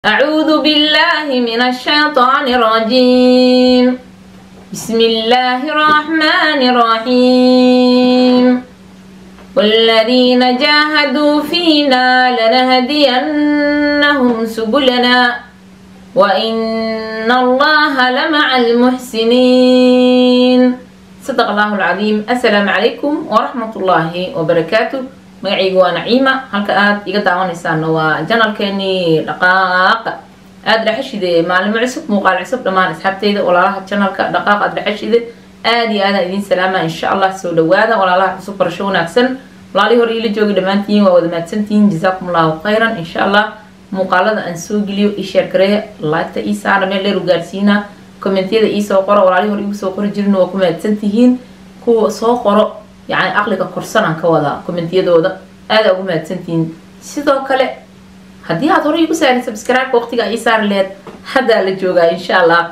أعوذ بالله من الشيطان الرجيم بسم الله الرحمن الرحيم والذين جاهدوا فينا لنهدينهم سبلنا وإن الله لمع المحسنين صدق الله العظيم السلام عليكم ورحمة الله وبركاته magacayga waa naciima halka aada iga daawanaysaana waa janalkeenii dhaqaaqa aada dhexeshide maalimo cusub muuqaal cusub dhammaan asxaabteyda walaalaha janalka dhaqaaq aada dhexeshide aada iyo aadaan idiin salaama insha allah soo dhawaada walaalaha cusub barasho wanaagsan walaalihii hore iila joogi dhammaantihiin waa wada mahadsantihiin jazaakum allahu khayran insha allah muuqaalada aan soo geliyo ii sheergareeya laagta ii saara meel dheer u gaarsiina kommentiyada iisoo qoro walaalihii hore igu soo qori jirin waa ku mahadsantihiin kuwa soo qoro yacni aqliga korsanaan ka wadaa kommentiyadooda aada ugu mahadsantihiin sidoo kale haddii aad horey igu saarin subscribe waqtiga ii saari laheyd haddaa la joogaa insha allah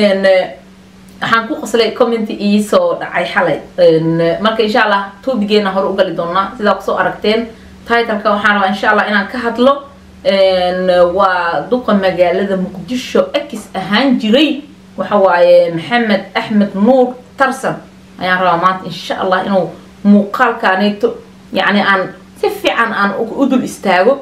waxaan ku qoslay commenty iisoo dhacay xalay marka insha allah tobigeena hore u gali doonaa sidaa kusoo aragteen titleka waxaan rabaa insha allah inaan ka hadlo waa duqa magaalada muqdisho x ahaan jiray waxa waaye maxamed axmed nuur tarsan ayaan rabaa maanta insha allah inuu muuqaalkaaneeto yacni aan si fiican aan u dul istaago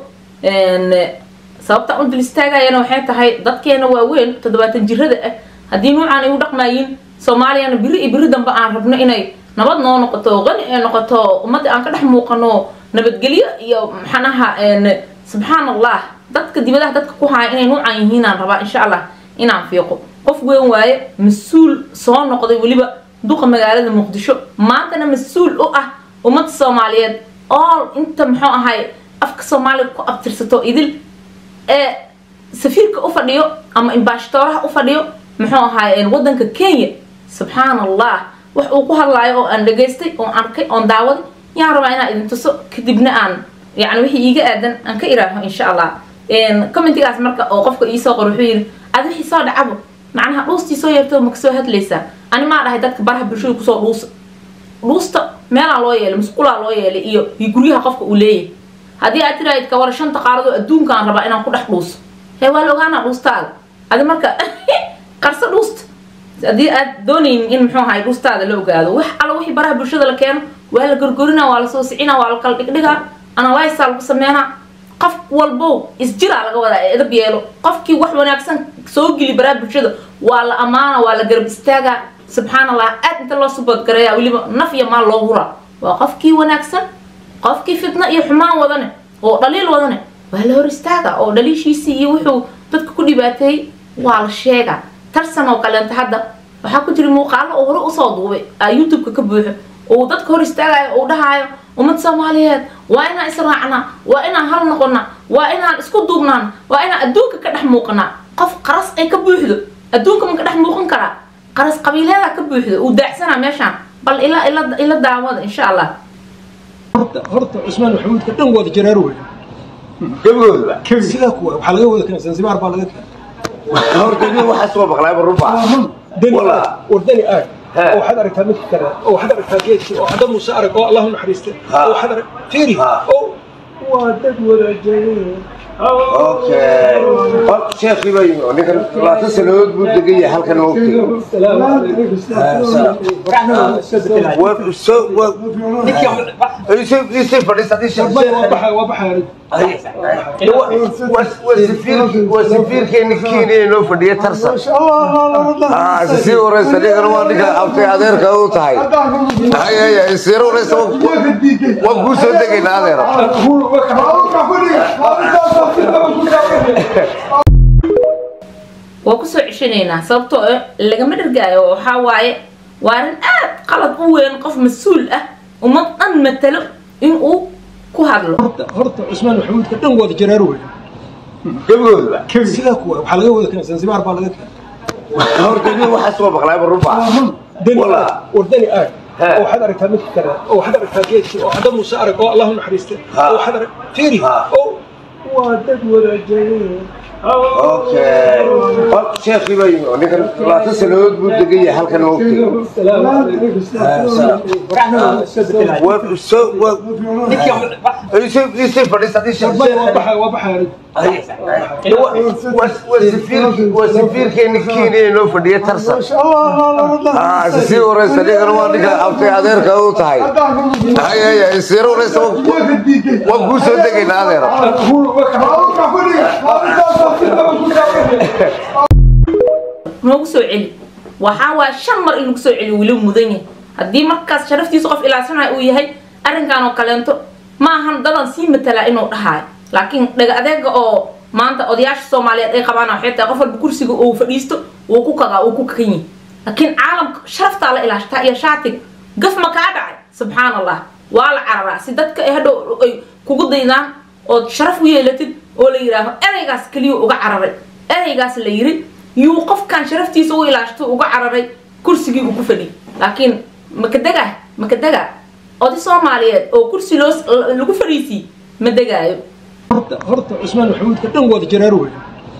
sababtaan u dul istaagayana waxay tahay dadkeena waaweyn toddobaatan jirada ah haddii nuucaan ay u dhaqmaayiin soomaaliyana biri iyo biri dambe aan rabno inay nabad noo noqoto qani ay noqoto ummadda aan ka dhex muuqano nabadgelyo iyo maxanaha subxaan allah dadka dibadaha dadka ku haya inay nuucaan yihiin aan rabaa insha allah inaan fiiqo qof weyn waaye mas-uul soo noqday weliba duqa magaalada muqdisho maantana mas-uul u ah ummadda soomaaliyeed all inta muxuu ahay afka soomaaliga ku abtirsato idil ee safiirka u fadhiyo ama imbaashtooraha u fadhiyo muxuu ahay wadanka kenya subxaan allah wax uu ku hadlaayo oo aan dhageystay oon arkay oon daawaday yaan rabaa inaan idin tuso kadibna aan yani wixii iiga aadan aan ka iraaho insha allah commentigaas marka oo qofka iisoo qor wuxuu yidhi ad wixii soo dhacabo macnaha dhuustii soo yeerto ma kasoo hadlaysaa ani maa dhahay dadka baraha bulshada kusoo dhuusa dhuusta meelaa loo yeelay musqulaa loo yeelay iyo iyo guryaha qofka uu leeyahay haddii aad tiraahid kawara shanta qaaradoo adduunkaan rabaa inaan ku dhex dhuuso hee waa la ogaanaa dhuustaada adi marka qarso dhuusta haddii aad doonaynin in muxuu ahay dhuustaada la ogaado wax alla wixii baraha bulshada la keeno waa la gorgorinaa waa la soo sicinaa waa la kala dhigdhigaa analysaa lagu sameynaa qof walbow isjiraa laga wadaa ee edab yeelo qofkii wax wanaagsan soo geli baraha bulshada waa la ammaana waa la garab istaagaa subxaan allah aad inta loo suboodgareeya weliba naf iyo maal loo huraa waa qofkii wanaagsan qofkii fitna iyo xumaan wadane oo dhaliil wadane waa la hor istaaga oo dhaliishiisii iyo wuxuu dadka ku dhibaateeyey waa la sheegaa tarsan oo kaleenta hadda waxaa ku jira muuqaalo oo hore usoo duubay youtube-ka ka buuxo oo dadka hor istaagayo uu dhahaayo ummad soomaaliyeed waa inaan israacnaa waa inaan hal noqonaa waa inaan isku duubnaan waa inaan adduunka ka dhex muuqanaa qof qaras ay ka buuxdo adduunka ma ka dhex muuqan karaa qaras qabiileeda ka buuxdo uu daacsanaa meeshaan bal ila ila ila daawada insha allah horta horta cusmaan maxamuudka dhan wada jaraaro wey gabagoodaba sidaa kuwa waxaa laga wada keenay zanzibar baa laga keenay horta nin waxaa soo maqlaayba runba dani Wallah. aag war dani aag He. oo waxaad aragtaa mid kale oo waxaad aragtaa geedkii oo cadda muuse arag oo allahu naxariiste Ha. oo waxaad arag fiiri Ha. oo waa dad wada jareen okay hor sheekii baa yimi oo ninkan labaatan sanadood buu degan yahay halkan moogtay war soo war isoo isoo fadhiis haddii sheekh waa baxay waa baxay waa safiirkeeni kenya noo fadhiya tarsan sii wareysa ninkana waa ninka abtay adeerka u tahay hayaya isiira wareysa waan kuu soo degaynaa adeero waa kusoo ceshanaynaa sababtoo ah lagama dhargaayo waxaa waaye waa arrin aad qalad u weyn qof mas-uul ah ummad dhan matalo in uu ku hadlo horta horta cusmaan maxamuudka dhan wada jaraaro wey gabagoodaba sidaa kuwa waxaa laga wada keenay zanzibar baa laga keenay horta nin waxaa soo maqlaayba runba dani Wallah. aag war dani aag He. oo waxaad aragtaa mid kale oo waxaad aragtaa geedkii oo cadda muuse arag oo allahu naxariiste Ha. oo waxaad arag fiiri Ha. oo waa dad wada jareen okay hor sheekii baa yimi oo ninkan labaatan sanadood buu degan yahay halkan moogtay السلام عليكم waracna iska bedelay waa soo waa isii isii fadhiisa isii waa baxay waa baxay waa safiirkeeni kenya noo fadhiya tarsan sii wareysa nigana waa ninka abtay adeerka u tahay hayaya siiro wareysa waan kuu soo degaynaa adeero noogu soo celi waxaa waaya shan mar in lagu soo celiyo weli mudan yahay haddii markaas sharaftiisa qof ilaasanayo uu yahay arrinkan oo kaleento ma ahan dadan sii matalaa inuu dhahaayo laakiin dhaga adeega oo maanta odayaasha soomaaliyeed ay qabaan waxay tahay qof walba kursiga uu fadhiisto wuu ku kadaa uu ku kakan yahay laakiin caalamka sharaftaa la ilaashtaa iyo shaatiga gaf ma kaa dhacay subxaan allah waa la cararaa si dadka ay hadhow ay kugu daydaan ood sharaf u yeelatid oo la yidhaaho ereygaas keliya uga cararay ereygaas la yiri yuu qofkan sharaftiisa u ilaashto uga cararay kursigii uu ku fadhiyay laakiin makadega makadega oday soomaaliyeed oo kursi loo lagu fadhiisii ma degaayo horta horta cusmaan maxamuudka dhan wada jaraar wey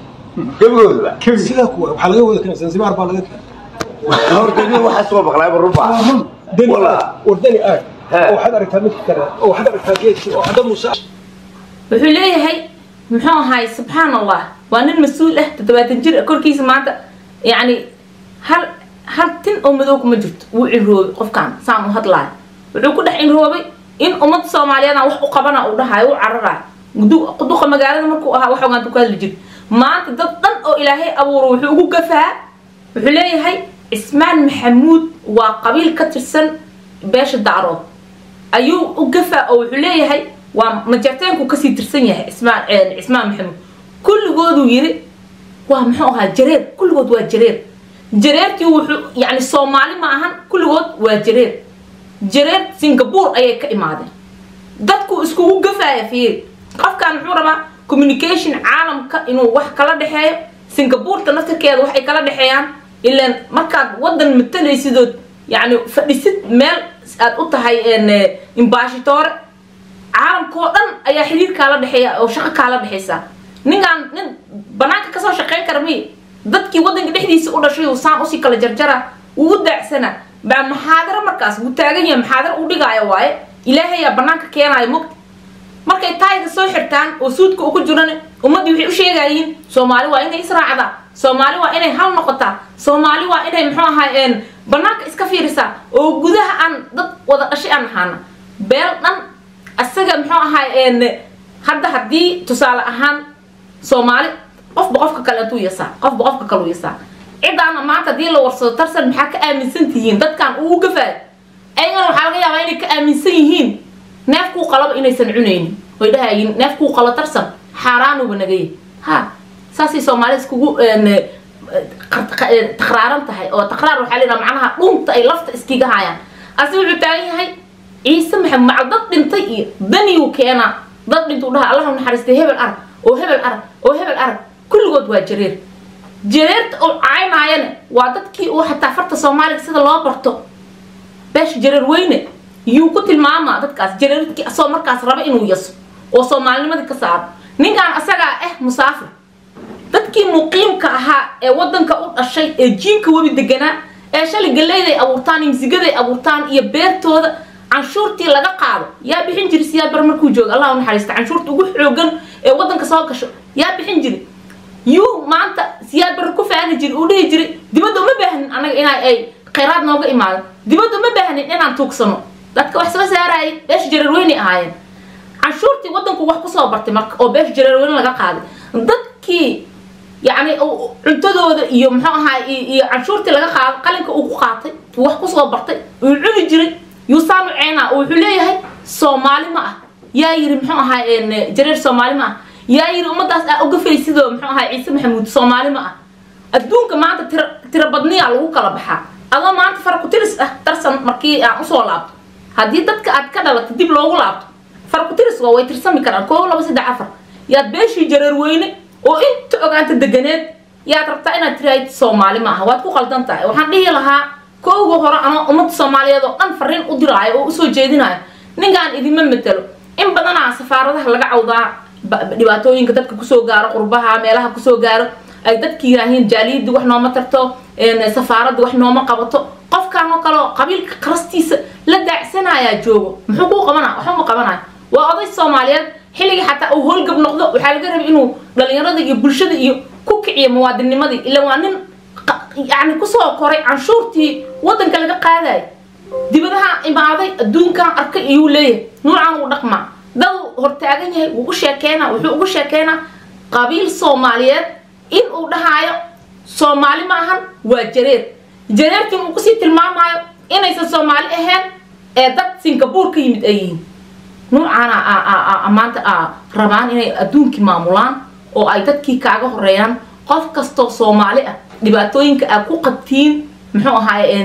gebigooda sidaa kuwa waxaa laga wada keenay zanzibar baa laga keenay horta nin waxaa soo maqlaayba runbaa dani Wallah. aad wardani aad He. oo waxaad aragtaa midka kale oo waxaad aragtaa geedkii oo cadda muuse wuxuu leeyahay muxuu ahaay subxaan allah waa nin mas-uul ah toddobaatan jir ah korkiisa maanta yacni hal hal tin oo madow kuma jirto wuu cinroobay qofkan saan u hadlaayo wuxuu ku dhex cinroobay in ummadda soomaaliyeed aan wax u qabana uu dhahayo u cararayo Du- duqa magaalada markuu ahaa wax ogaanta ku hadli jir maanta dad dhan oo ilaahay abuuro wuxuu ugu gafaa wuxuu leeyahay cismaan maxamuud waa qabiil ka tirsan beesha dacrood ayuu u gafaa oo wuxuu leeyahay waa majarteenku kasii tirsan yahay cismaan cismaan maxamuud kulligooduu yiri waa muxuu ahaa jareer kulligood waa jareer jareertii wuxuu yani soomaali ma ahan kulligood waa jareer jareer singapore ayay ka imaadeen dadku iskugu gafaaya fiiri qofkan muxuu rabaa communication caalamka inuu wax kala dhexeeyo singabureta naftarkeeda waxay kala dhexeeyaan ilaan markaad wadan matalaysidood yani fadhisid meel aad u tahay imbashitore caalamkao dhan ayaa xiriir kaala dhexeeya oo shaqo kaala dhexeysa ninkaan nin banaanka kasoo shaqeyn kara miy dadkii wadanka dhexdiisa u dhashay uu saan usii kala jarjara uu u daacsana baa maxaadaro markaas wuu taagan yahay maxaadaro u dhigaayo waaye ilaahayaa banaanka keenaayo mogta markay taayga soo xirtaan oo suudka uku jiran ummaddii waxay u sheegayiin soomaali waa inay israacdaa soomaali waa inay hal noqotaa soomaali waa inay muxuu ahaa banaanka iska fiirisaa oo gudaha aan dad wada dhashay aan ahaana beel dhan isaga muxuu ahaa hadda haddii tusaale ahaan soomaali qofba qofka kale intuu yasaa qofba qofka kale u yasaa cidaana maanta haddii la warsado tarsan maxaa ka aaminsan tihiin dadkan ugu gafaayo ayagana waxaa laga yaabaa inay ka aaminsan yihiin neefkuu qalaba inaysan cunaynin way dhahayiin neefkuu qalo tarsan xaaraanuba nagay ha saasay soomaalida iskugu takraaran tahay oo takraar waxaa layidhaha macnaha dhunta ay lafta iskiga hayaan asi wuxuu taagan yahay ciise maxamed macal dad dhintay iyo daniyuu keenaa dad dhintuu dhaha allah naxariistay hebel arag oo hebel arag oo hebel arag kulligood waa jareer jareerta uu caynaayana waa dadkii uu xataa farta soomaaliga sida loo barto beesha jareer weyne yuu ku tilmaamaa dadkaas jareerkii asoo markaas raba inuu yaso oo soomaalinimadii ka saaro ninkan asagaa ah musaafir dadkii muqiimka ahaa ee wadanka u dhashay ee jiinka webi deganaa ee shalay galeyday abuurtaan iyo misigaday abuurtaan iyo beertooda canshuurtii laga qaado yaa bixin jiri siyaa bar markuu jooga allah u naxariista canshuurta ugu xoogan ee wadanka soo gasho yaa bixin jiri yuu maanta siyaad bar ku faani jiri uu dhihi jiri dibadda uma baahnin anaga ina ay khayraad nooga imaado dibadda uma baahnin inaan tuugsano dadka wax soo saarayay beesha jareerweyne ahaayeen canshuurtii wadanku wax kusoo bartay marka oo beesha jareerweyne laga qaaday dadkii yacni cuntadooda iyo muxuu ahaa iyo canshuurtii laga qaado qalinka uu ku qaatay wax kusoo bartay uu cuni jiray yuusaanu ceenaa oo wuxuu leeyahay soomaali ma ah yaa yiri muxuu ahaa jareer soomaali ma ah yaa yiri ummadaas aa ugafay sidoo muxuu ahaa ciise maxamuud soomaali ma ah adduunka maanta tira tira badniyaa lagu kala baxaa adoo maanta farkutiris ah darsan markii aan usoo laabto haddii dadka aad ka dhalato dib loogu laabto farkutiris waa way tirsami karaan koo laba saddex afar yaad beeshii jareer weyne oo inta ogaanta deganeed yaad rabtaa inaad tiraahid soomaali ma aha waad ku qaldan tahay waxaan dhihi lahaa kowga hore anoo ummadda soomaaliyeed oo dhan fariin u diraayo oo usoo jeedinayo ninkaan idinma matelo in badanaa safaaradaha laga cawdaa dhibaatooyinka dadka kusoo gaaro qurbaha meelaha kusoo gaaro ay dadki yiraahiin jaaliyadii wax nooma tarto safaaradii wax nooma qabato qofkaan oo kale oo qabiilka qarastiisa la daacsanayaa joogo muxuu kuu qabanaya waxba ma qabanayo waa oday soomaaliyeed xilligii xataa uu howlgab noqdo waxaa laga rabay inuu dhalinyarada iyo bulshada iyo ku kiciyo muwaadinimadii ila waa nin yani kusoo koray canshuurtii wadanka laga qaadayo dibadaha imaaday adduunkan arkay iyuu leeyahay nuucan uu dhaqmaa dad hortaagan yahay wuu u sheekeynaa wuxuu ugu sheekeynaa qabiil soomaaliyeed in uu dhahaayo soomaali ma ahan waa jareer jareertin uu kusii tilmaamayo inaysan soomaali ahayn ee dad singapore ka yimid ay yihiin nuucaana maanta rabaan inay adduunkii maamulaan oo ay dadkii kaaga horeeyaan qof kastoo soomaali ah dhibaatooyinka aad ku qabtiin muxuu ahaay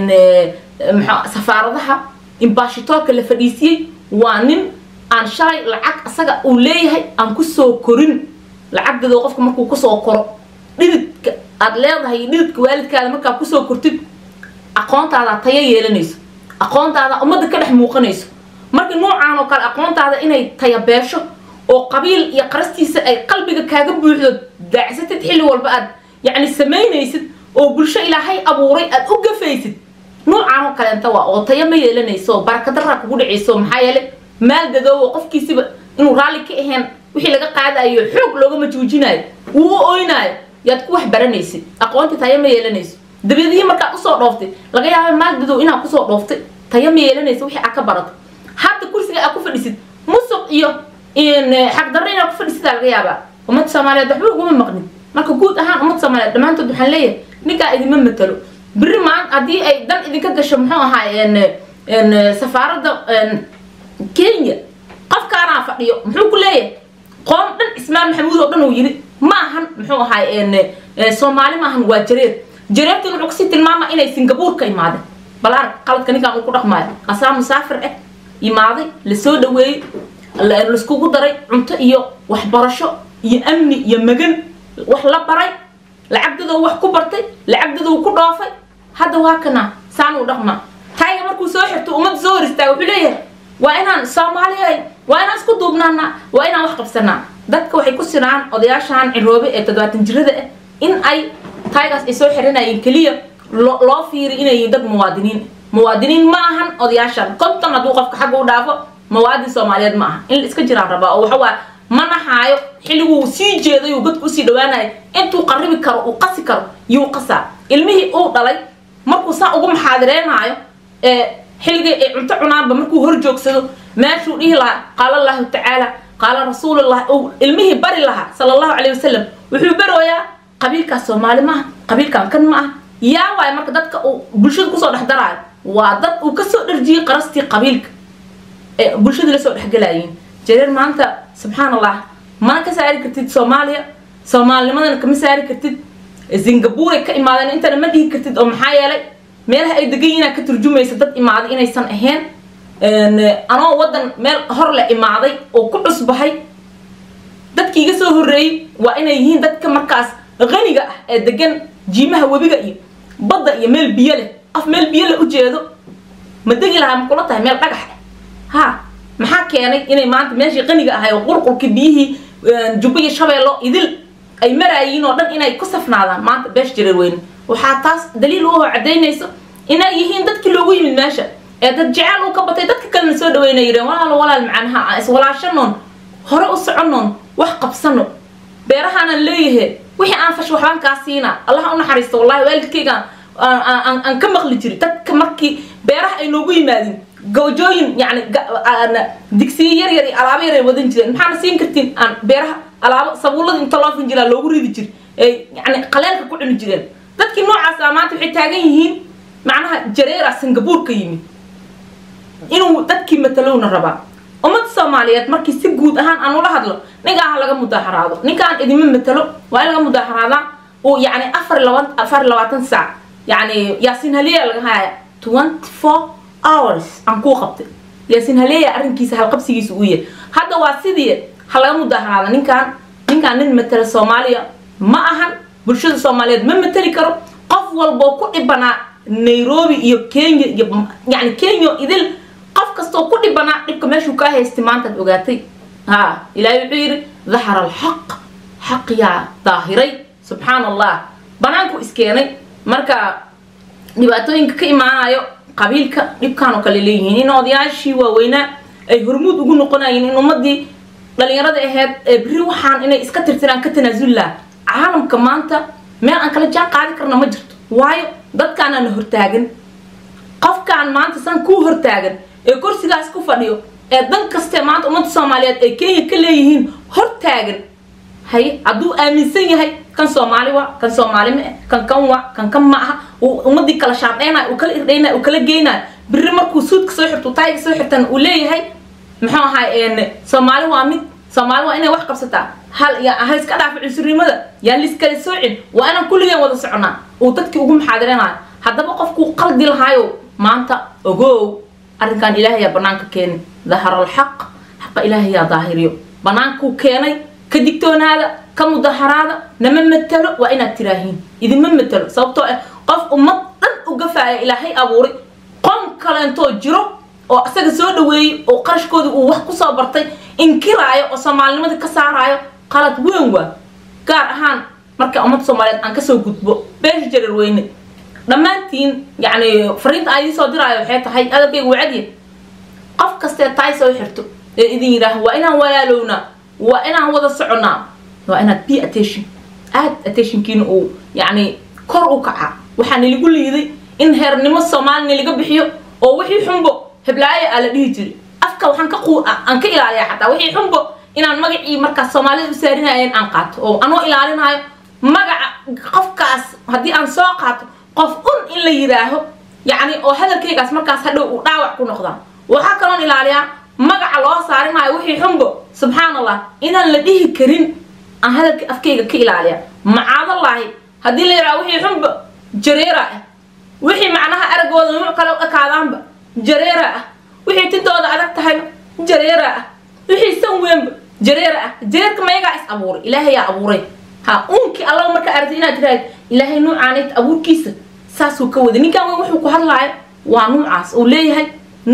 safaaradaha imbashitoorka la fadhiisiyey waa nin aan shalay lacag asaga uu leeyahay aan kusoo korin lacagdado qofka markuu kusoo koro dhididka aad leedahay dhididka waalidkaada markaa kusoo kortid aqoontaada taya yeelanayso aqoontaada ummadda ka dhex muuqanayso marka nuucaan oo kale aqoontaada inay tayabeesho oo qabiil iyo qarastiisa ay qalbiga kaaga buuxdo daacsatid xilli walba aad yacni samaynaysid oo bulsho ilaahay abuuray aad u gafaysid nuucaan oo kaleenta waa oo taya ma yeelanayso barakadaraa kugu dhacayso maxaa yeelay maal dadoowo qofkiisiba inuu raalli ka ahayn wixii laga qaadayo xoog loogama joojinayo wuu u oynaayo yaad ku wax baranaysid aqoontii taya ma yeelanayso dabeedihii markaad usoo dhooftay laga yaaba maal dadow inaad kusoo dhooftay taya ma yeelanayso wixii aad ka barato hadda kursiga aad ku fadhisid musuq iyo xaqdarro inaad ku fadhisidaa laga yaabaa ummadda soomaaliyeed waxba uguma maqnin marka guud ahaan ummadda soomaaliyeed dhammaantood waxaan leeyahay ninkaa idinma matalo berri maan haddii ay dan idinka gasho muxuu ahaay safaaradda kenya qofkaanaa fadhiyo muxuu ku leeyahay qoom dhan ismaan maxamuud oo dhan uu yidhi ma ahan muxuu ahaay soomaali ma ahan waa jareer jareertin wuxuu kasii tilmaama inay singapore ka imaadeen bal arag qaladka ninkaan uu ku dhaqmaayo asaa musaafir ah imaaday lasoo dhaweeyey laiskugu daray cunto iyo waxbarasho iyo amni iyo magan wax la baray lacagdadoo wax ku bartay lacagdadoo ku dhoofay hadda waa kana saan uu dhaqmaa tayga markuu soo xirto ummadda soo hor istaaga wuxuu leeyahay waa inaan soomaaliya waa inaan isku duubnaanaa waa inaan wax qabsanaa dadka waxay ku sinaan odayaashan ciroobe ee toddobaatan jirada ah in ay taygaas ay soo xiranayeen keliya loo fiiri inay yihiin dad muwaadiniin muwaadiniin ma ahan odayaashan konton hadduu qofka xagga u dhaafo muwaadin soomaaliyeed ma aha in la iska jiraan rabaa oo waxawaa ma naxaayo xilliguu sii jeeday uu godka usii dhawaanayo intuu qaribi karo uu qasi karo yuu qasaa ilmihii uu dhalay markuu saa ugu maxaadireynaayo ee xilligii ay cunto cunaanba markuu hor joogsado meeshuu dhihi lahaa qaala allahu tacaala qaala rasuulullah uu ilmihii bari lahaa sala allahu calayhi wasalam wuxuu barooyaa qabiilkaas soomaali maaha qabiilkan kan ma ah yaa waayo marka dadka uu bulshada kusoo dhex daraayo waa dad uu kasoo dharjiyey qarastii qabiilka ee bulshada lasoo dhexgalayiin jareer maanta subxaan allah mana ka saari kartid soomaaliya soomaalinimadana kama saari kartid singapore ka imaadeen intana ma dhihi kartid oo maxaa yeelay meelaha ay degan yihiin ka turjumaysa dad imaaday inaysan ahayn anoo wadan meel hor le imaaday oo ku cusbahay dadkii iga soo horreeyey waa inay yihiin dadka markaas qaniga ah ee degan jiimaha webiga iyo badda iyo meel biyo leh af meel biyo leh ujeedo ma degi lahaa ma kula tahay meel dhagax ah ha maxaa keenay inay maanta meeshii qaniga ahay oo qurqurkii biyihii jubbo iyo shabeello idil ay maraayiin oo dhan inay ku safnaadaan maanta beesh jareer weyne waxaa taas daliil u cadaynayso inay yihiin dadkii loogu yimid meesha ee dad jecel uu ka batay dadka kalena soo dhaweynay yireen walaalo walaal macanaha aan iswalaashanoon hore u soconoon wax qabsano beerahaanaan leeyahay wixii aan fasho waxbaan kaa siina allaha u naxariisto wallahi waalidkaygaan aan ka maqli jiri dadka markii beeraha ay noogu yimaadin gawjooyin yani digsiyo yar yar iyo alaabo yar ay wadan jireen maxaana siin kartiin aan beeraha alaabo sabuulada inta loo finjilaa loogu ridi jiri ay yani qaleelka ku cuni jireen dadkii noocaasa maanta waxay taagan yihiin macnaha jareera singapore ka yimid inuu dadkii matalowna rabaa ummadda soomaaliyeed markii si guud ahaan aan ula hadlo ninkaan laga mudaaxaraado ninkaan idima matalo waa in laga mudaaxaraadaa uu yani afar laban afar labaatan saac yani yaasin haliya laga haya twenty four hours aan kuu qabtay yaasin haleeya arrinkiisa halqabsigiisa uu yahay hadda waa sidii ha laga mudaaxaraada ninkaan ninkaan nin matala soomaaliya ma ahan bulshada soomaaliyeed ma matali karo qof walboo ku dhibanaa nairobi iyo kenya iyo yani kenya idil qof kastoo ku dhibanaa dhibka meeshuu kaa haystay maantaad ogaatay ha ilaahay wuxuu yidhi dahara alxaq xaq yaa daahiray subxaan allah banaanku iskeenay marka dhibaatooyinka ka imaanayo qabiilka dhibkaan oo kale leeyihiin in odayaashii waaweynaa ay hormuud ugu noqonayeen in ummadii dhalinyarada aheyd ee beri waxaan inay iska tirtiraan ka tanaasullaa caalamka maanta meel aan kala jaan qaadi karna ma jirto waayo dadkaanana hortaagan qofkaan maanta san kuu hortaagan ee kursigaas ku fadhiyo ee dan kaste maanta ummadda soomaaliyeed ay kenya ka leeyihiin hortaagan haye hadduu aaminsan yahay kan soomaali waa kan soomaali ma eh kan kan waa kan kan ma aha uu ummadii kala shaardhaynayo uu kala irdhaynayo uu kala geynayo biri markuu suudka soo xirto taayga soo xirtan uu leeyahay muxuu ahay soomaali waa mid soomaali waa inay wax qabsataa hal ya ha iska dhaafa cunsurinimada yaan liskala soocin waa inaan kulligeen wada soconaa uu dadkii ugu muxaadiranayo haddaba qofkuu qaldi lahaayo maanta ogow arrinkan ilaahayaa banaanka keenay dahara alxaq xaqa ilaahayaa daahiriyo banaankuu keenay ka digtoonaada ka mudaharaada nama matalo waa inaad tiraahiin idinma matalo sababtoo ah qof ummad dhan u gafaaya ilaahay abuuray qom kaleentoo jiro oo asaga soo dhaweeyey oo qarashkoodii uu wax kusoo bartay inkiraayo oo soomaalinimadii ka saaraayo qalad weyn waa gaar ahaan marka ummadda soomaaliyeed aan kasoo gudbo beesha jarar weyne dhammaantiin yacni fariinta aan idiin soo diraayo waxay tahay adabkayga wacadiya qof kastee taay soo xirto ee idin yidhaaha waa inaan walaalownaa waa inaan wada soconnaa waa inaad be attention aad attentionkiina uu yacni kor u kaca waxaa niligu liiday in heernimo soomaali niliga bixiyo oo wixii xunbo heblaayo aa la dhihi jiray afka waxaan ka quu aan ka ilaaliyaa xataa wixii xunbo inaan magacii markaas soomaalida u saarinayeen aan qaato oo anoo ilaalinayo magaca qofkaas haddii aan soo qaato qof un in la yidhaaho yacni oo hadalkaygaas markaas hadhow uu dhaawac ku noqdaa waxaa kaloon ilaaliyaa magaca loo saarinayo wixii xunbo subxaan allah inaan la dhihi karin aan hadalka afkayga ka ilaaliya macaadallaahi haddii la yidhaha wixii xunba jareera ah wixii macnaha aragooda nuuc kale u ekaadaanba jareera ah wixii tintooda adag tahayba jareera ah wixii san weynba jareera ah jareerka mayagaa is abuuray ilaahayaa abuuray ha uunkii allaba markaa aragtay inaad tiraahd ilaahay nuucaanayt abuurkiisa saasuu ka waday ninkan weyn wuxuu ku hadlaayo waa nuucaas uu leeyahay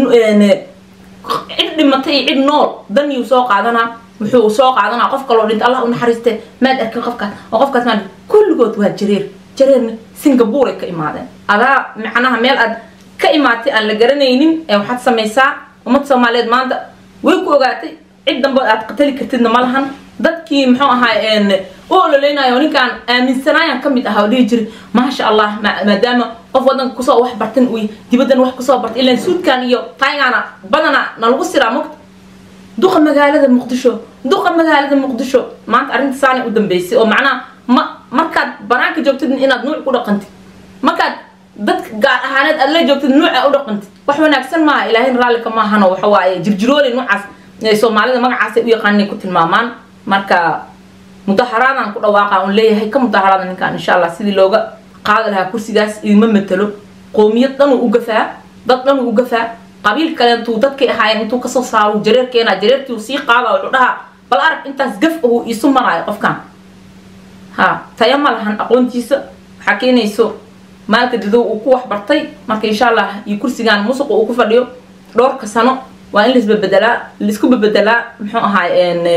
cid dhimatay iyo cid nool daniyuu soo qaadanaa wuxuu soo qaadanaa qof kaloo dhinta allah u naxariiste maad arkin qofkaas oo qofkaas maa kulligood waa jareer jareerna singapore ay ka imaadeen adaa macnaha meel aad ka imaatay aan la garanaynin ee waxaad samaysaa ummadda soomaaliyeed maanta way ku ogaatay cid dambe aad qatali kartidna ma lahan dadkii muxuu ahaa u ololeynayo ninkaan aaminsanaayaan ka mid ahaa oo dhihi jiray maasha allah maadaama qof wadanka kusoo wax bartan uy dibaddan wax kusoo bartay ilaan suudkan iyo taygaana badana nalagu siraa mogta duqa magaalada muqdisho duqa magaalada muqdisho maanta arrinta saanay u dambeysay oo macnaha ma markaad banaanka joogtid inaad nuuc ku dhaqantid markaad dadka gaar ahaaneed aad la joogtid nuuca u dhaqantid wax wanaagsan maaha ilaahayn raallika maahano waxa waaye jirjirooli nuucaas soomaalida magacaasay u yaqaanay ku tilmaamaan marka mudaharaadaan ku dhawaaqa un leeyahay ka mudaharaada ninkaan insha allah sidii looga qaadi lahaa kursigaas idinma matalo qoomiyad dhanuu u gafaa dad dhanuu u gafaa qabiil kaleentuu dadkay ahaayeen intuu kasoo saaro jareer keenaa jareertii uu sii qaada wuxuu dhahaa bal arag intaas gaf uu iisu maraayo qofkan ha taya ma lahan aqoontiisa waxaa keenayso maalka dadow uu ku waxbartay marka insha allah iyo kursigan musuqa uu ku fadhiyo dhowrka sano waa in laisbabedelaa laisku babedelaa muxuu ahaay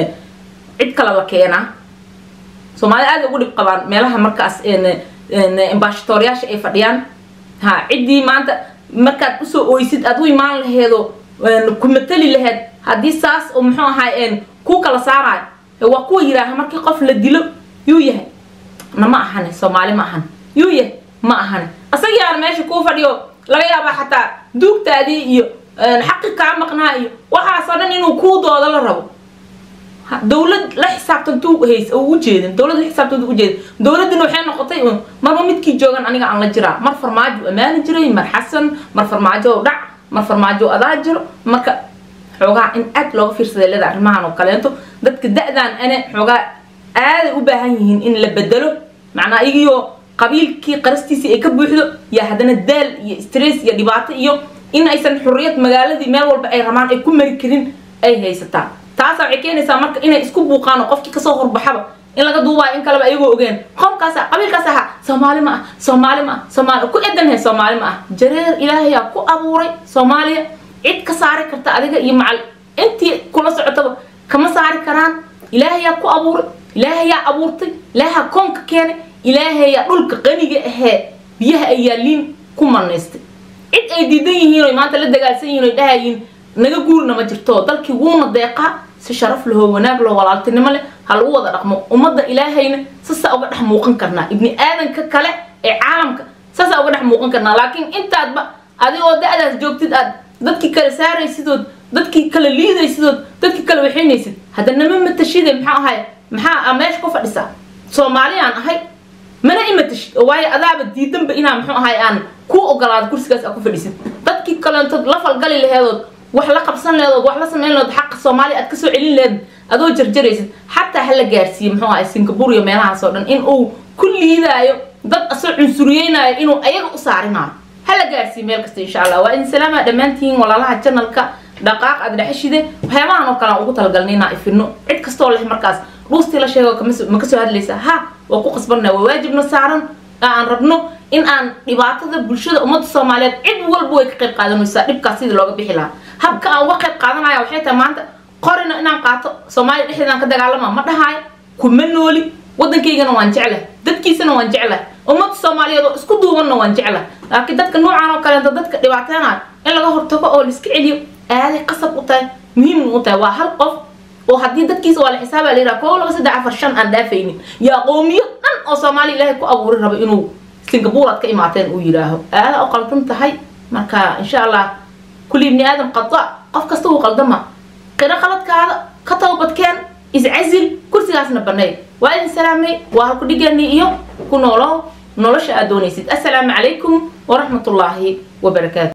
cid kale la keenaa soomaalida aada ugu dhib qabaan meelaha markaas ambashatooryaasha ay fadhiyaan ha ciddii maanta markaad usoo oysid aad u imaan laheedo ku matali laheed haddii saas oo muxuu ahaay ku kala saarayo waa kuwa yidhaaha markii qof la dilo yuu yahay na ma ahane soomaali ma ahan yuu yahay ma ahane asagiaan meesha kuu fadhiyo laga yaabaa xataa duugtaadii iyo xaqi kaa maqnaa iyo waxaasoo dhan inuu kuu doodo la rabo dowlad la xisaabtantuu hays oo ujeedin dowlad la xisaabtanta ujeedin dowladina waxay noqotay un marba midkii joogan aniga aan la jiraa mar farmaajo ammaani jiray mar xasan mar farmaajo dhac mar farmaajo adaa jiro marka xoogaa in aad looga fiirsaday leeda arrimahan oo kaleento dadka da-dan ane xoogaa aaday u baahan yihiin in la bedelo macnaa igiyo qabiilkii qarastiisii ay ka buuxdo iyo haddana daal iyo stress iyo dhibaato iyo in aysan xurriyad magaaladii meel walba ay rabaan ay ku mari karin ay haysataan taasa waxay keenaysaa marka inay isku buuqaan oo qofkii kasoo horbaxaba in laga duubaayo in kaleba ayagoo ogeen qomkaasa qabiilkaas aha soomaali ma ah soomaali ma ah soomaali ku edanhe soomaali ma ah jareer ilaahayaa ku abuuray soomaaliya cid ka saari karta adiga iyo macal intii kula socotaba kama saari karaan ilaahayaa ku abuuray ilaahayaa abuurtay ilaahaa koonka keenay ilaahayaa dhulka qaniga ahee biyaha ay yaaliin ku manaystay cid ay diidan yihiin oy maanta la dagaalsan yihiin oy dhahayiin naga guurna ma jirto dalkii wuuna deeqaa si sharaf lahoo wanaag loo walaaltinimo leh ha lagu wada dhaqmo ummadda ilaahayna sasaa uga dhex muuqan karnaa ibni aadanka kale ee caalamka sasaa uga dhex muuqan karnaa laakiin intaadba adigoo da-daas joogtid aad dadkii kale saaraysidood dadkii kale liidaysidood dadkii kale waxaynaysid haddanama matashide maxaa ahay maxaa meesha ku fadhisaa soomaaliyaan ahay mana imatashid oo waayo adaaba diidanba inaa muxuu ahay aan ku ogolaado kursigaas aa ku fadhisid dadkii kaleentood la falgali laheedood wax la qabsan leedood wax la samayn leedood xaqa soomaaliya aad kasoo celin leed adoo jarjaraysid xataa hala gaarsiiye muxuu ahay singapore iyo meelahaas oo dhan in uu ku liidaayo dad asoo cunsuriyeynayo inuu ayaga u saarinayo hala gaarsiiye meel kasta insha allah waa idin salaama dhammaantihiin walaalaha janalka dhaqaaq aad dhexeshide waxyaabahan oo kale aan ugu talagalnay inaan ifino cid kastoo leh markaas dhuustii la sheego ma kasoo hadlaysa ha waa ku qasbanna waa waajibna saaran aan rabno in aan dhibaatada bulshada ummadda soomaaliyeed cid walba way ka qayb qaadanaysaa dhibkaas sidii looga bixi lahaa habka aan uga qayb qaadanaya waxay tahay maanta qorina inaan qaato soomaaliya dhexdeedaan ka dagaalama ma dhahaayo kuma nooli waddankaygana waan jeclahay dadkiisana waan jeclahay ummadda soomaaliyeed oo isku duubanna waan jeclahay laakiin dadka noocan oo kaleeta dadka dhibaateynayo in laga hortago oo laiska celiyo aaday qasab u tahay muhiimna u tahay waa hal qof oo haddii dadkiisa waa la xisaaba la yidhaha koo laba saddex afar shan aan dhaafaynin yaa qoomiyo dhan oo soomaaliya ilaahay ku abuuri rabo inuu singapore aad ka imaateen uu yidhaaho aada u qaldan tahay marka insha allah kulli ibni aadam qada qof kasta uu qaldama qiro qaladkaada ka towbadkeen iscasil kursigaasna baneey waa idin salaamay waa halku dhigani iyo ku noolow nolosha aad doonaysid assalaamu calaykum waraxmatullaahi wabarakaatu